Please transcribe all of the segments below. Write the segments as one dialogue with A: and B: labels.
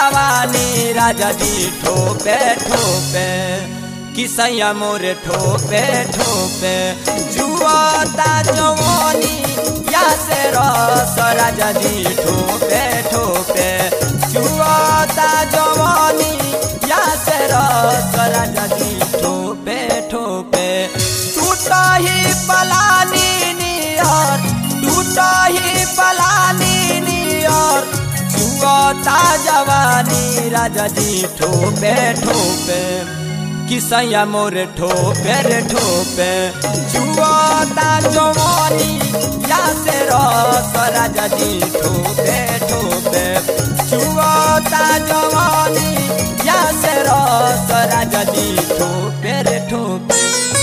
A: जवानी राजा जी ठोपे ठोपे किसैया मोरे ठोपे ठोपे जुआता जवानी या से रस राजा जी ठोपे ठोपे जुआता जवानी या से रस राजा जी ठोपे ठोपे टूटा ही पलानी नियर टूटा ही पलानी नियर जुआता जवानी राजा जी ठोपे ठोपे किसैया मोरे ठोपे रे ठोपे जुआता जवानी या से रस राजा जी ठोपे ठोपे जुआता जवानी या से रस राजा जी ठोपे रे ठोपे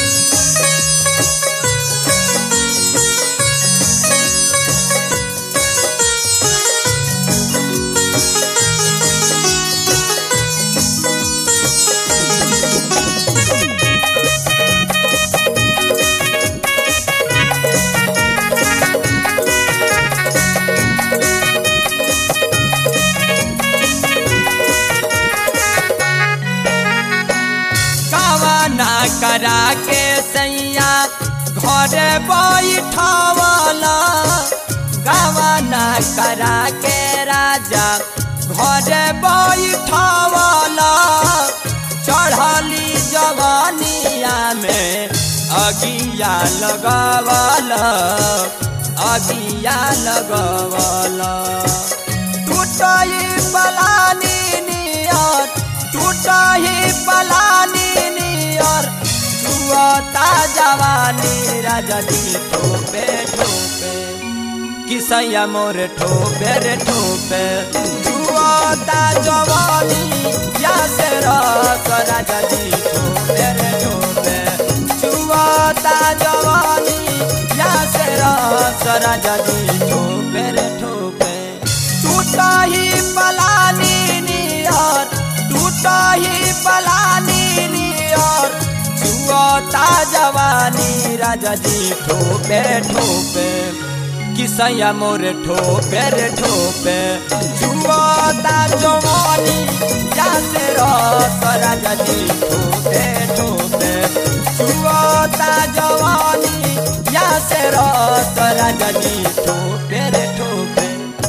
A: कवाना करा के सैया घरे बैठवला गवाना करा के राजा घरे बैठवला चढ़ली जवानिया में अगिया लगवला अगिया लगवला टूटई पलानी नियर टूटही पलानी नियर जुआता जवानी राजा जी ठोपे ठोपे किसैया मोर ठोपे रे ठोपे जुआता जवानी या से रस राजा जी ठोपे रे ठोपे जुआता जवानी या से रस राजा जी ठोपे रे ठोपे टूटा ही पलानी नियर टूटा ही पलानी नियर जुआता जवानी राजा जी ठोपे ठोपे किसैया मोरे ठोपे रे ठोपे जुआता जवानी या से रस राजा जी ठोपे ठोपे जुआता जवानी या से रस राजा जी ठोपे रे ठोपे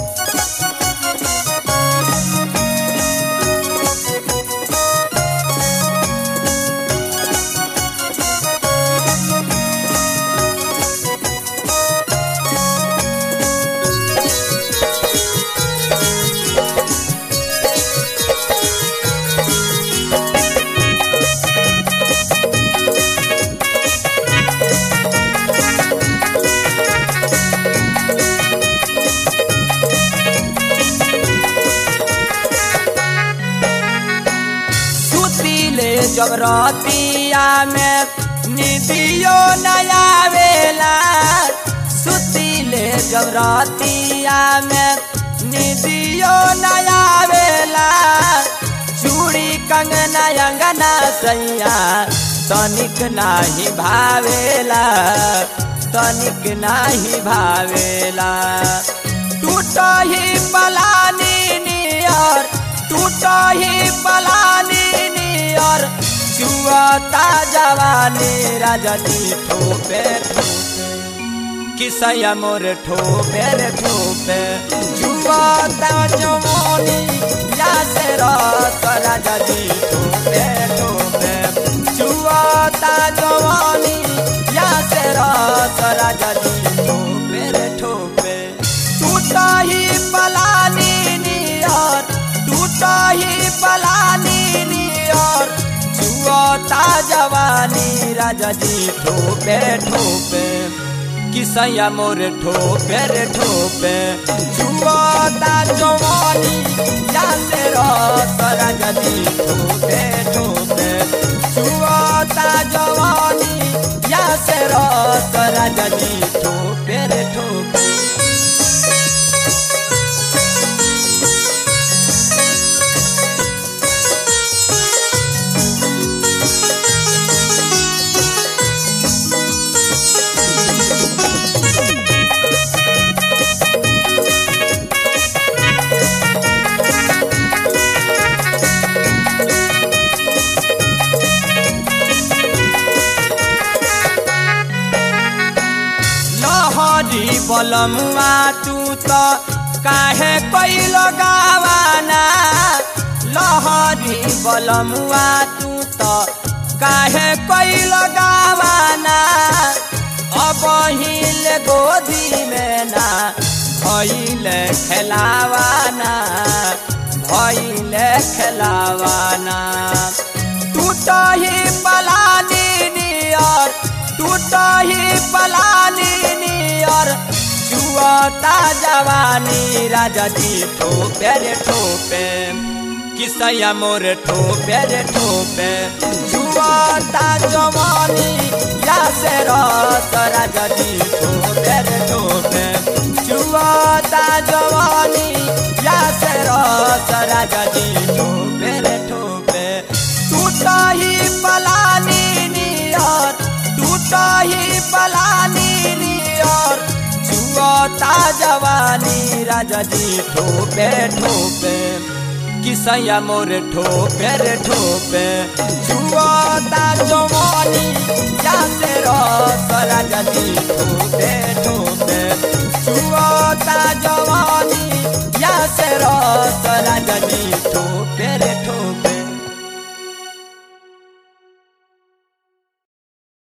A: सुतीले जब रतिया में निदियो नया वेला सुतीले जब रतिया में निदियो नया वेला चूड़ी कंगना अंगना सैया तनिक नाही भावेला तनिक नाही भावेला टूट ही पलानी नियर टूट ही पलानी नियर जुआता जवानी राजा जी ठोपे ठोपे किसैया मोर ठोपे रे ठोपे जुआता जवानी या से रस राजा जी ठोपे ठोपे जुआता जवानी या से रस राजा जी ठोपे रे ठोपे टूटा ही पलानी नियर टूटा ही पलानी नियर जुआता जवानी राजा जी ठोपे ठोपे किसैया मोर ठोपे रे ठोपे जुआता जवानी या से रस राजा जी ठोपे ठोपे जुआता जवानी या से रस राजा जी ठोपे रे ठोपे बलमुआ तू तो काहे कोई लगावाना लहरी बलमुआ तू तो काहे कोई लगावाना अब हिल गोदी में ना भइल खेलावाना भइल खेलावाना टूट ही पलानी नियर टूट ही पलानी नियर जुआता जवानी राजा जी ठोपे रे ठोपे किसैया मोर ठोपे रे ठोपे जुआता जवानी या से रस राजा जी ठोपे रे ठोपे जुआता जवानी या से रस राजा जी ठोपे रे ठोपे टूट ही पलानी नियर टूट ही पलानी नियर जुआता जवानी राजा जी ठोपे ठोपे किसैया मोर ठोपे रे ठोपे जुआता जवानी या से रस राजा जी ठोपे ठोपे जुआता जवानी या से रस